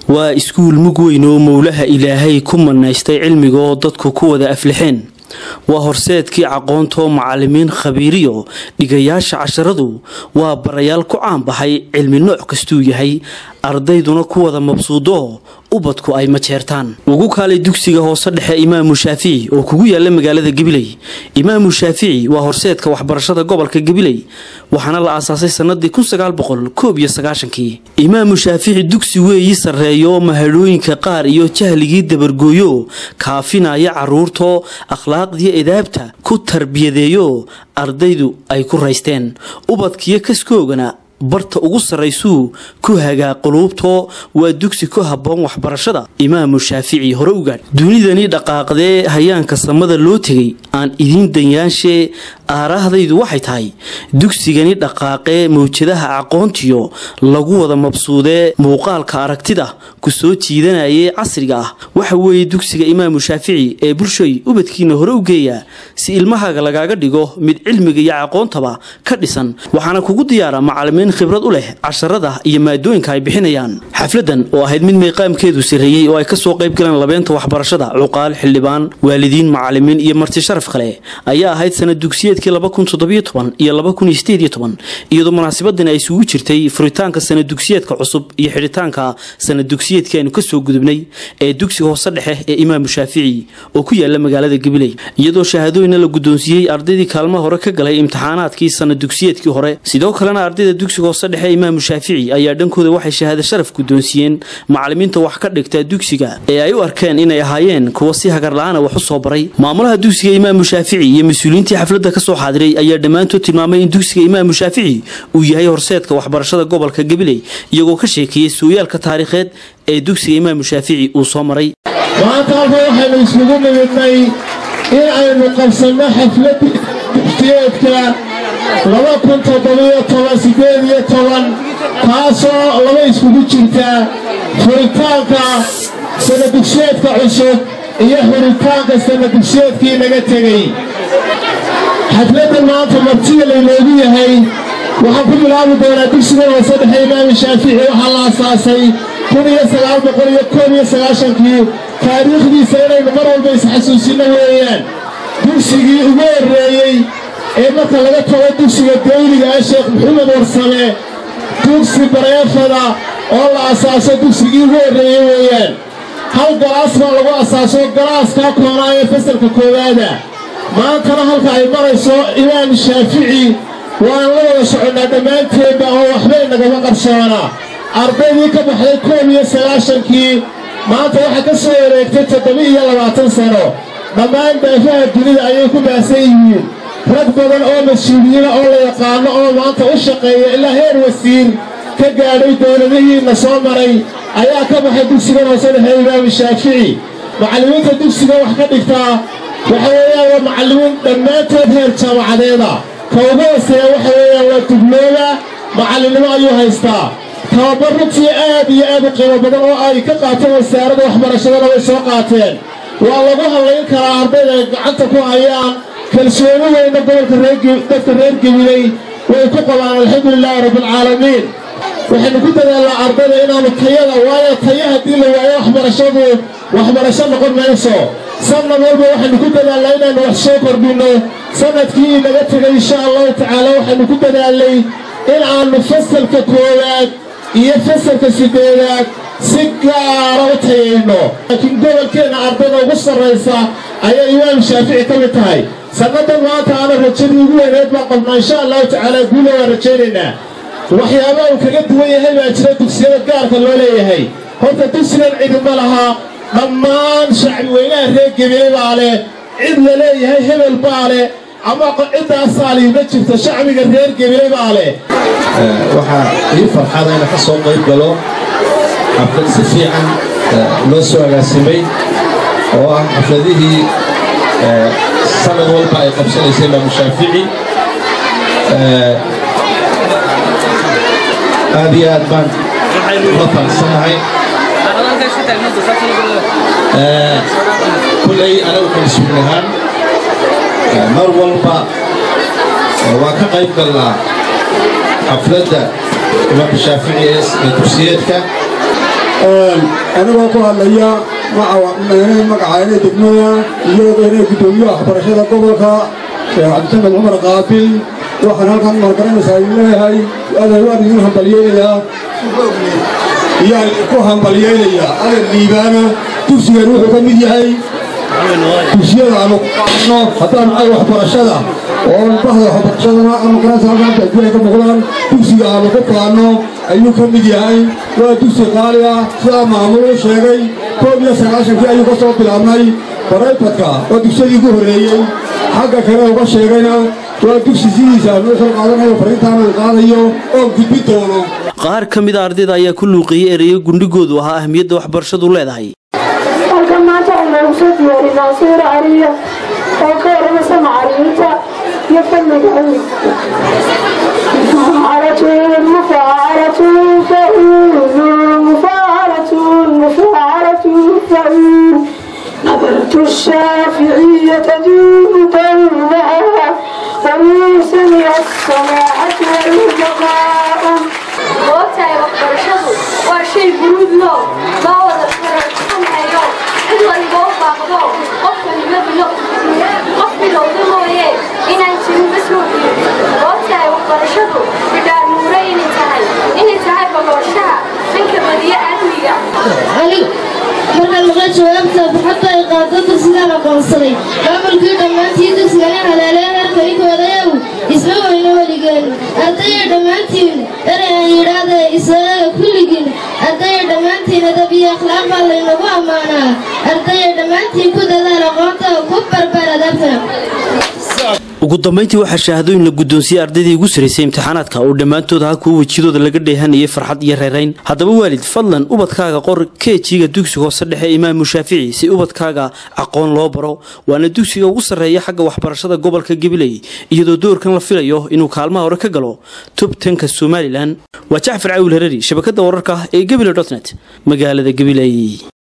waa iskuul mug weyn oo mowlaha ilaahay ku manaystay cilmiga oo dadku ku wada aflixeen waa horseedkii caqoontoo macalimiin khabiiriyo dhigayaasha casharadu waa barayaal ku caanbaxay cilmi nooc kastuu yahay ardayduna ku wada mabsuudo ubadku ay majeertaan ugu kaalay dugsiga hoose dhexe imaamu shaafici oo kugu yaala magaalada gabiley imaamu shaafici waa horseedka waxbarashada gobolka gabiley waxaana la aasaasay sanadii kii imaamu shaafici dugsi weeyi sarreeyo mahadhooyinka qaar iyo jahligii dabargooyo kaafinaya caruurtoo akhlaaqdiyo edaabta ku tarbiyadeeyo ardaydu ay ku raysteen ubadkiyo kaskoogana barta ugu sarraysuu ku hagaa quluubtoo waa dugsi ku habboon waxbarashada imaamu shaafici hore u gaadh dunidani dhaqaaqdee hayaanka samada loo tegay aan idiin danyaanshe aaraahdaydu waxay tahay dugsigani dhaqaaqee mawjadaha aqoontiyo lagu wada mabsuudee muuqaalka aragtida ku soo jiidanayee casriga ah waxa weeye dugsiga imaamu shaafici ee bulshoy ubadkiina hore u geeya si ilmahaaga lagaaga dhigo mid cilmiga iyo aqoontaba ka dhisan waxaana kugu diyaara macalimiin khibrad u leh casharada iyo maadooyinka ay bixinayaan xafladan oo ahayd mid meeqaamkeedu sarreeyey oo ay kasoo qayb galeen labeenta waxbarashada cuqaal xildhibaan waalidiin macalimiin iyo marti sharaf kale ayaa ahayd sanad dugsiyeedkii iyo iyadoo munaasabadani ay isugu jirtay furitaanka sanad dugsiyeedka cusub iyo xidhitaanka sanad dugsiyeedkii aynu kasoo gudubnay ee dugsiga hoose dhexe ee imaamu shaafici oo ku yaala magaalada gabiley iyadoo shahaadooyina la guddoonsiiyey ardaydii kaalmaha hore ka galay imtixaanaadkii sanad dugsiyeedkii hore sidoo kalena ardayda dugsiga hoose dhexe imaamu shaafici ayaa dhankooda waxay shahaado sharaf guddoonsiiyeen macalimiinta wax ka dhigta dugsiga ee ay u arkeen inay ahaayeen kuwa si hagarla-aana wax u soo baray maamulaha dugsiga imaamu shaafici iyo mas-uuliyiintii xafladda kasoo xaadiray ayaa dhammaantood tilmaamay in dugsiga imaamu shaafici uu yahay horseedka waxbarashada gobolka gabiley iyagoo ka sheekeeyey sooyaalka taariikheed ee dugsiga imaamu shaafici uu soo maray maanta halka waxaynu isugu nimidnay in aynu qabsanno xafladii dugsiyeedka taasoo laba iskugu jirta furitaanka sanadugsiyeedka cusub iyo xuritaanka sanadugsiyeedkii naga tegey xafladda maanta martida laynoogu yahay waxaan ku bilaabi doonaa dugsigan hoose dhexe imaamu shaafici waxaa la asaasay kii taariikhdiisa inaynu mar walba isxasuusinno weeyaan dugsigii ugu horreeyey ee marka laga tago dugsiga dawliga ah sheekh maxamed warsame dugsi bareefada oo la asaaso dugsigii ugu horreeyey weeyaan hal galaas baa lagu asaaso galaaskaa koonaa ee fasalka koowaada maantana halka ay marayso imaam shaafici waan la wada soconnaa dhammaanteedba oo waxbay nagama qarsoonaa ardaydii ka baxday koob iyo sagaashankii maanta waxaa ka soo wareegtay toddoba-iyo labaatan sano dhammaan daafaha dunida ayay ku baahsan yihiin rag badan oo mas-uuliyiina oo la yaqaano oo maanta u shaqeeya ilaa heer wasiir ka gaadhay dowladihiina soo maray ayaa ka baxay dugsigan hoose dhexe imaamu shaafici macallimiinta dugsiga wax ka dhigtaa waxa weeyaan waa macallimiin dhammaantood heer jaamacadeeda ka ugu hooseeya waxa weeyaan waa dublooda macallinnimo ayuu haystaa tababar runtii aad iyo aad u qiimo badan oo ay ka qaateen wasaaradda waxbarashadana way soo qaateen waa lagu hallayn karaa ardayda ay gacanta ku hayaan kalsooni weyna gobolka dadka reer gebiley way ku qabaan alxamdulilaahi rabbialcaalamiin waxaynu ku dadaalnaa ardayda inaannu tayada waayo taya haddii la waayo waxbarashadu waxbarasho noqon mayso sannad walba waxaynu ku dadaalnaa inaannu wax soo kordhinno sannadkii inaga tegay insha allahu tacaala waxaynu ku dadaalnay in aannu fasalka koowaad iyo fasalka siddeedaad si gaara u tayayno laakiin gobolkeenna ardayda ugu sarraysa ayaa imaam shaafici ka mid tahay sannadan maanta aana rajadii ugu weyneed baan qabnaa insha allahu tacaala guula waan rajaynaynaa waxyaabaha uu kaga duwan yahay baa jira dugsiyada gaarka loo leeyahay horta dugsigan cidima laha dhammaan shacbi weynaha reer gebile baa leh cid la leeyahay hebel baa leh ama ciddaasaaliy ma jirto shacbiga reer gebile baa leh waxaa ii farxada ina ka soo qayb galo xaflad si fiican loo soo agaasimay oo ah xafladihii sanad walba ay qabsanaysay imaamu shaafici aad iyo aad baan la faraxsanahay kulley anagu kalsuun ahaan mar walba waan ka qayb galnaa xafladda imaamka shaafici ee dugsiyeedka anigoo ku hadlaya magacayna degmada iyo inay guddoomiye waxbarashada gobolka sheekh cabdisamed cumar qaabil waxaan halkan margaranaysaa idin leeyahay aday waan idin hambalyeynayaa iyaan ku hambalyeynayaa adan liibaana dugsigan wuxuu ka mid yahay dugsiyada aanu qaadno haddaan ay waxbarashada oo bahda waxbarashadana ama kalaasa halkan ay ka muuqdaan dugsiga aanu ku qaadno ayuu ka mid yahay waa dugsi qaali ah sidaa maamulu sheegay koob iyo sagaashankii ayuu ka soo bilaabnay barayfadka oo dugsiyadii ugu horreeyey xagga kale uga sheegayna waa dugsi sidiisa aanu soo qaadanayo fariintaana uu qaadayo oo gudbi doono qaar ka mid a ardayda ayaa ku luuqeeyey ereyo gundhigoodu ahaa ahmiyadda waxbarashadu leedahay halkan maanta waxaynu soo diyaarinaa sawir cariya oo ka warramasa macallimiinta iyo fanniga mufaacalatun mufaacalatun fa'uulu mufaacalatun mufaacalatun fa'uul نظرت الشافعية تدوم دونها ومن سمع السماعة والبقاء goobtahay waxbarashadu waa shay guruud loo maa wada fararsanhayo cid waliba u baaqdo qofka himabilo qof bilowda mooye inaan jirin basoogiyo goobtahay waxbarashadu bidhaanuure inay tahay inay tahay balooshaha dhanka badiya aadmiga markaan maqla jawaabta farxadda ay qaado dugsigaan aqoonsaday maamulkii dhammaantii dugsigana haleelee heerkaykoodayow isma weyno weligeen ardayay dhammaantiin erey aan yidhaahda isaga kulligiin ardayay dhammaantiin adab iyo akhlaaq baa laynagu ammaanaa ardayay dhammaantiin ku dadaal aqoonta ku barbaar adabta ugu dambayntii waxaa shaahadooyin la guddoonsiiyey ardaydii ugu saraysay imtixaanaadka oo dhammaantood ahaa kuwa wejiyadooda laga dheehanayay farxad iyo reerayn haddaba waalid fadlan ubadkaaga qor keejiga dugsiga hoose dhexe imaamu shaafici si ubadkaaga aqoon loo baro waana dugsiga ugu sarreeya xagga waxbarashada gobolka gabiley iyadoo doorkan la filayo inuu kaalmaha hore ka galo tubtanka somalilan waa jacfar caawil herari shabakada wararka ee gebile dotnet magaalada gabiley